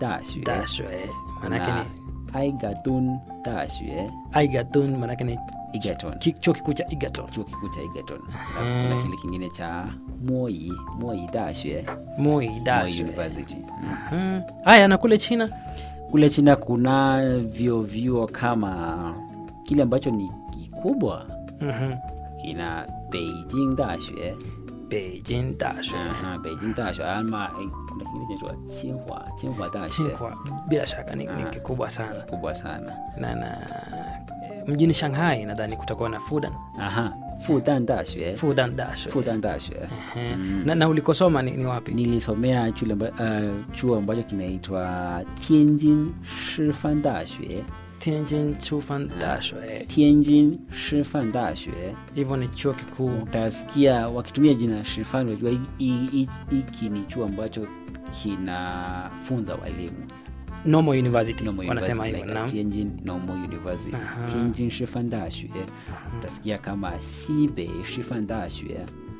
dashue dashue maanake na ni aigatun dashue aigatun maanake ni Egerton ki- chuo kikuu cha Egerton chuo kikuu cha Egerton alafu kuna kile kingine cha Moi Moi dashue Moi Moi dashue University Mm. Mhm. haya na kule China kule China kuna vyuo vyuo kama kile ambacho ni kikubwa Mhm. kina Beijing dashue Beijing dashue Aha, Beijing dashue ama eh, kuna kingine kinaitwa Tsinghua Tsinghua dashue Tsinghua bila shaka ni, ni Ah. kikubwa sana kubwa sana na, na eh, mjini Shanghai nadhani kutakuwa na Fudan aha Fudan dashue Fudan dashue Fudan dashue Ehe. na, na ulikosoma ni, ni wapi nilisomea chule amba, uh, chuo ambacho kinaitwa Tianjin Shifan dashue Tianjin Chufan dashue Tianjin Shifan dashue hivyo ni chuo kikuu utasikia wakitumia jina Shifan unajua hi- hi- hi- hiki ni chuo ambacho kinafunza walimu Normal University Normal wanasema University, hivyo like naam. Tianjin Normal University Aha. Tianjin Shifan dashue utasikia kama Xibei Shifan dashue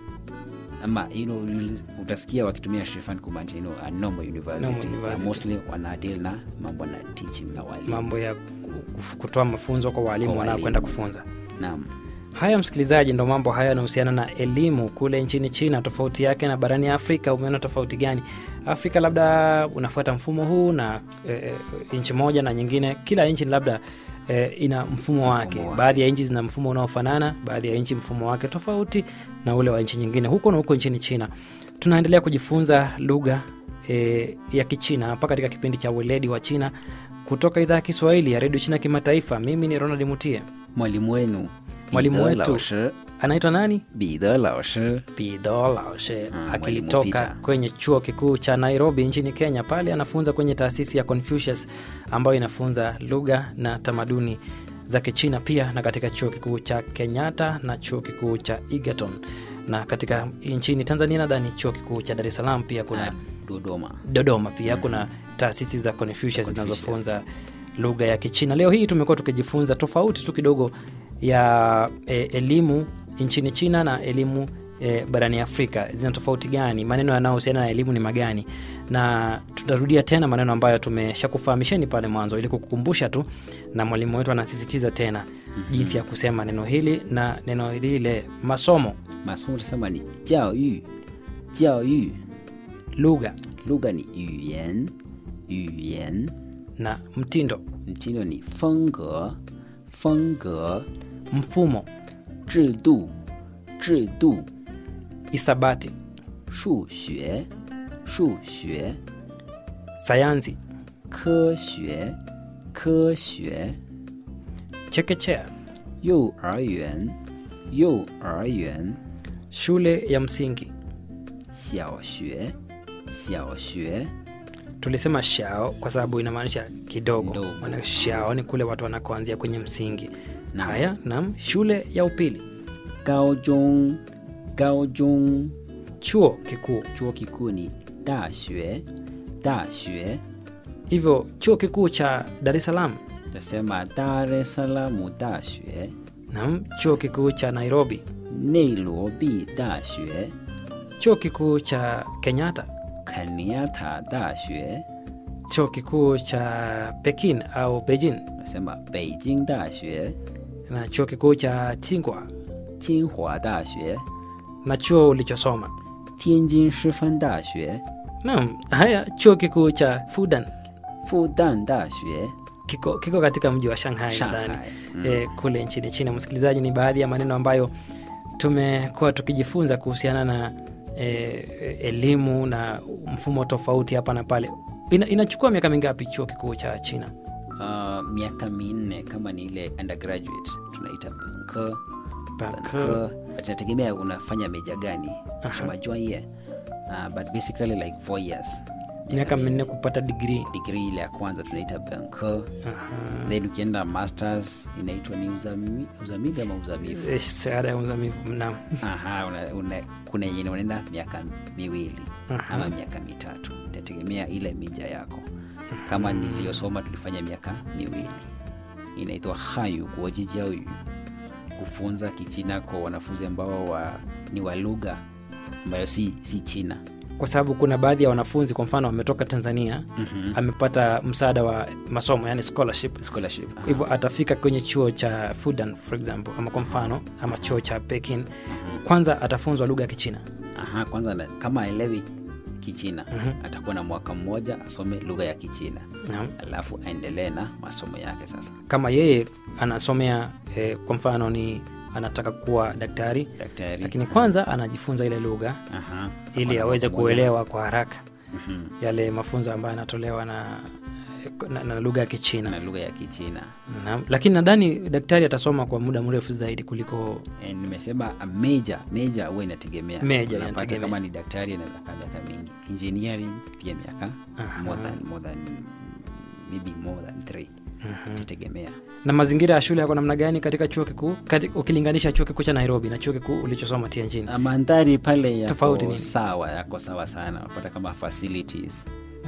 ama you know, you'll- utasikia wakitumia Shifan kumaanisha you know, a normal university, Normal university. Na mostly wanadeal na mambo na teaching na walimu mambo ya ku- kutoa mafunzo kwa walimu Kwa wanaokwenda walimu. kufunza naam haya msikilizaji ndo mambo haya yanahusiana na elimu kule nchini china tofauti yake na barani afrika umeona tofauti gani afrika labda unafuata mfumo huu na e, nchi moja na nyingine kila nchi labda e, ina mfumo wake wake. baadhi ya nchi zina mfumo unaofanana baadhi ya nchi mfumo wake tofauti na ule wa nchi nyingine huko na huko nchini china tunaendelea kujifunza lugha e, ya kichina hapa katika kipindi cha weledi wa china kutoka idhaa ya kiswahili ya redio china kimataifa mimi ni ronald mutie mwalimu wenu Mwalimu Bide wetu. Lao Shi, anaitwa nani Bide Lao Shi. Pido Laoshe Ah, mwalimu akitoka Peter. kwenye chuo kikuu cha Nairobi nchini Kenya. Pale anafunza kwenye taasisi ya Confucius ambayo inafunza lugha na tamaduni za Kichina, pia na katika chuo kikuu cha Kenyatta na chuo kikuu cha Egerton, na katika nchini Tanzania nadhani chuo kikuu cha Dar es Salaam pia kuna Na Dodoma Dodoma pia kuna taasisi za Confucius zinazofunza lugha ya Kichina. Leo hii tumekuwa tukijifunza tofauti tu kidogo ya e, elimu nchini China na elimu e, barani Afrika zina tofauti gani, maneno yanayohusiana na elimu ni magani, na tutarudia tena maneno ambayo tumeshakufahamisheni pale mwanzo ili kukukumbusha tu, na mwalimu wetu anasisitiza tena jinsi ya kusema neno hili na neno lile. Masomo, masomo tasema ni jiao yu jiao yu lugha lugha ni yuyan yuyan na mtindo, mtindo ni fengge fengge mfumo, 制度制度 isabati, 数学数学 sayansi, 科学科学 chekechea, 幼儿园幼儿园 shule ya msingi. 小学小学 Tulisema shao kwa sababu inamaanisha kidogo, Kidogo. maana shao ni kule watu wanakoanzia kwenye msingi. Naam. Haya, naam, shule ya upili, 高中高中 chuo kikuu. chuo kikuu ni 大学大学 Hivyo chuo kikuu cha Dar es Salaam, tasema Dar es Salaam 大学 naam, chuo kikuu cha Nairobi, 内罗毕大学 chuo kikuu cha Kenyatta, 肯尼亚塔大学 chuo kikuu cha Pekin au Beijing, nasema 北京大学 na chuo kikuu cha Tsinghua 清华大学 na chuo ulichosoma. 天津师范大学 Naam, haya chuo kikuu cha Fudan 复旦大学 kiko, kiko katika mji wa Shanghai nadhani Shanghai mm. e, kule nchini China. Msikilizaji, ni baadhi ya maneno ambayo tumekuwa tukijifunza kuhusiana na e, elimu na mfumo tofauti hapa na pale. Ina, inachukua miaka mingapi chuo kikuu cha China? Uh, miaka minne kama ni ile undergraduate tunaita benke Mpaka- inategemea unafanya meja gani Aha. shama juanye uh, but basically like four years miaka minne kupata digrii. degree ile ya kwanza tunaita benke Aha. then ukienda masters inaitwa ni uzami, uzamili ama uzamifu Eh, Shahada ya uzamivu. Naam. Aha, una, una, kuna yenye unaenda miaka miwili Aha. ama miaka mitatu itategemea ile mija yako kama niliyosoma tulifanya miaka miwili inaitwa hayu kuojijiaoyu kufunza kichina kwa wanafunzi ambao wa, ni wa lugha ambayo si, si china kwa sababu kuna baadhi ya wanafunzi kwa mfano wametoka tanzania Mhm. amepata msaada wa masomo yani scholarship scholarship Kwa hivyo atafika kwenye chuo cha fudan for example ama kwa mfano ama chuo cha pekin kwanza atafunzwa lugha ya kichina Aha, kwanza na, kama aelewi kichina Mhm. atakuwa na mwaka mmoja asome lugha ya kichina Naam. alafu aendelee na masomo yake sasa kama yeye anasomea eh, kwa mfano ni anataka kuwa daktari daktari lakini kwanza anajifunza ile lugha Aha, ili atakuwa na aweze mwaka mmoja. kuelewa kwa haraka Mhm. yale mafunzo ambayo yanatolewa na, na, na lugha ya kichina na lugha ya kichina Naam. lakini nadhani daktari atasoma kwa muda mrefu zaidi kuliko E, nimesema a major major huwa inategemea Major Unapata inategemea. kama ni daktari anaweza kaa miaka mingi engineering pia miaka Aha. more than, more than maybe more than three itategemea na mazingira ya shule yako namna gani katika chuo kikuu kati, ukilinganisha chuo kikuu cha nairobi na chuo kikuu ulichosoma tianjin Ah, mandhari pale Tofauti yako nini? sawa yako sawa sana unapata kama facilities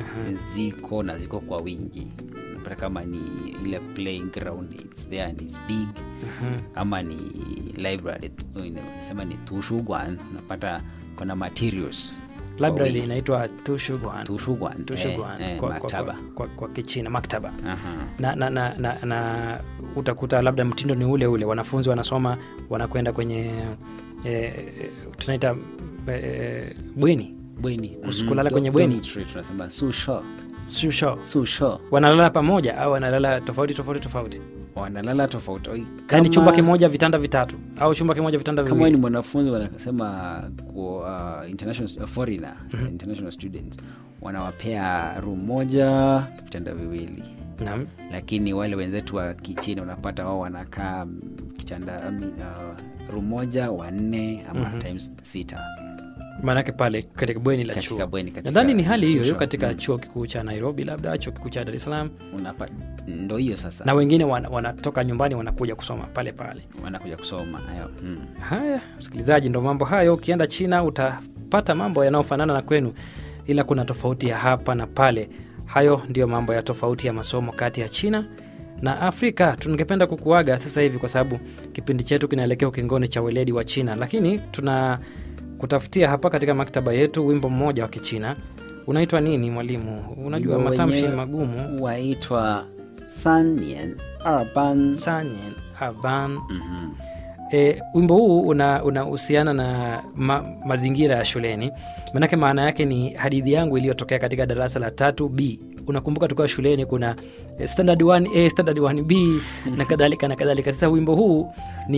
ziko na ziko kwa wingi unapata kama ni ile playing ground it's there and it's big kama ni library sema ni tushugwan unapata kuna materials kwa library wingi. inaitwa tushugwan tushugwan tushugwan eh, eh, kwa, kwa, maktaba kwa, kwa, kwa kichina maktaba Aha. na, na, na, na, na utakuta labda mtindo ni ule ule wanafunzi wanasoma wanakwenda kwenye eh, tunaita eh, bweni bweni Usiku Mhm. kulala kwenye Do- bweni. dormitory tunasema susho shusho susho wanalala pamoja au wanalala tofauti tofauti tofauti wanalala tofauti Oi, yaani chumba kama- kimoja vitanda vitatu au chumba kimoja vitanda kama ni viwili mwanafunzi wanasema kwa uh, international uh, foreigner international students wanawapea room moja vitanda viwili naam lakini wale wenzetu wa kichina unapata wao wanakaa mm, kitanda I mean, uh, room moja wanne ama Mhm. times sita maanake pale katika bweni la Katika chuo bweni, katika nadhani ni hali hiyo hiyo social. katika Mm. chuo kikuu cha nairobi labda chuo kikuu cha dar es salaam unapa ndo hiyo sasa na wengine wana- wanatoka nyumbani wanakuja kusoma pale pale wanakuja kusoma hayo mm. haya msikilizaji ndo mambo hayo ukienda china utapata mambo yanayofanana na kwenu ila kuna tofauti ya hapa na pale hayo ndiyo mambo ya tofauti ya masomo kati ya china na afrika tungependa kukuaga sasa hivi kwa sababu kipindi chetu kinaelekea ukingoni cha weledi wa china lakini tuna kutafutia hapa katika maktaba yetu wimbo mmoja wa kichina unaitwa nini mwalimu unajua Wimbo matamshi wenyewe magumu waitwa sanien arban sanyen aban Mhm. E, wimbo huu unahusiana una unahusiana na ma, mazingira ya shuleni manake maana yake ni hadithi yangu iliyotokea katika darasa la tatu b unakumbuka tukiwa shuleni kuna eh, standard 1a standard 1b na kadhalika na kadhalika sasa wimbo huu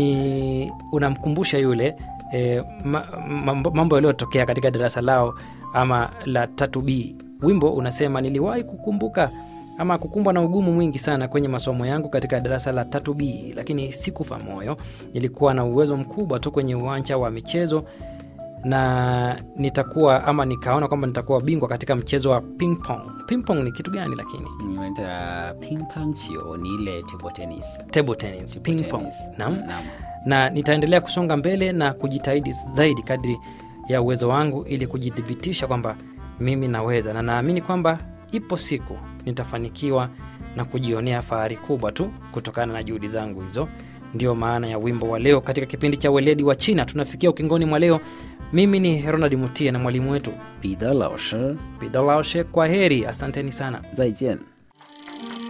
ni unamkumbusha yule e, ma, mambo, mambo yaliyotokea katika darasa lao ama la tatu b wimbo unasema niliwahi kukumbuka ama kukumbwa na ugumu mwingi sana kwenye masomo yangu katika darasa la tatu b lakini sikufa moyo nilikuwa na uwezo mkubwa tu kwenye uwanja wa michezo na nitakuwa ama nikaona kwamba nitakuwa bingwa katika mchezo wa ping pong ping pong ni kitu gani lakini Nimeenda ping pong chio ni ile table tennis. table tennis Table ping pong tennis. naam Naam. na nitaendelea kusonga mbele na kujitahidi zaidi kadri ya uwezo wangu ili kujithibitisha kwamba mimi naweza na naamini kwamba ipo siku nitafanikiwa na kujionea fahari kubwa tu kutokana na juhudi zangu hizo ndio maana ya wimbo wa leo katika kipindi cha weledi wa china tunafikia ukingoni mwa leo mimi ni ronald mutie na mwalimu wetu 彼得老师， bidolaoshe kwa heri asanteni sana 再见。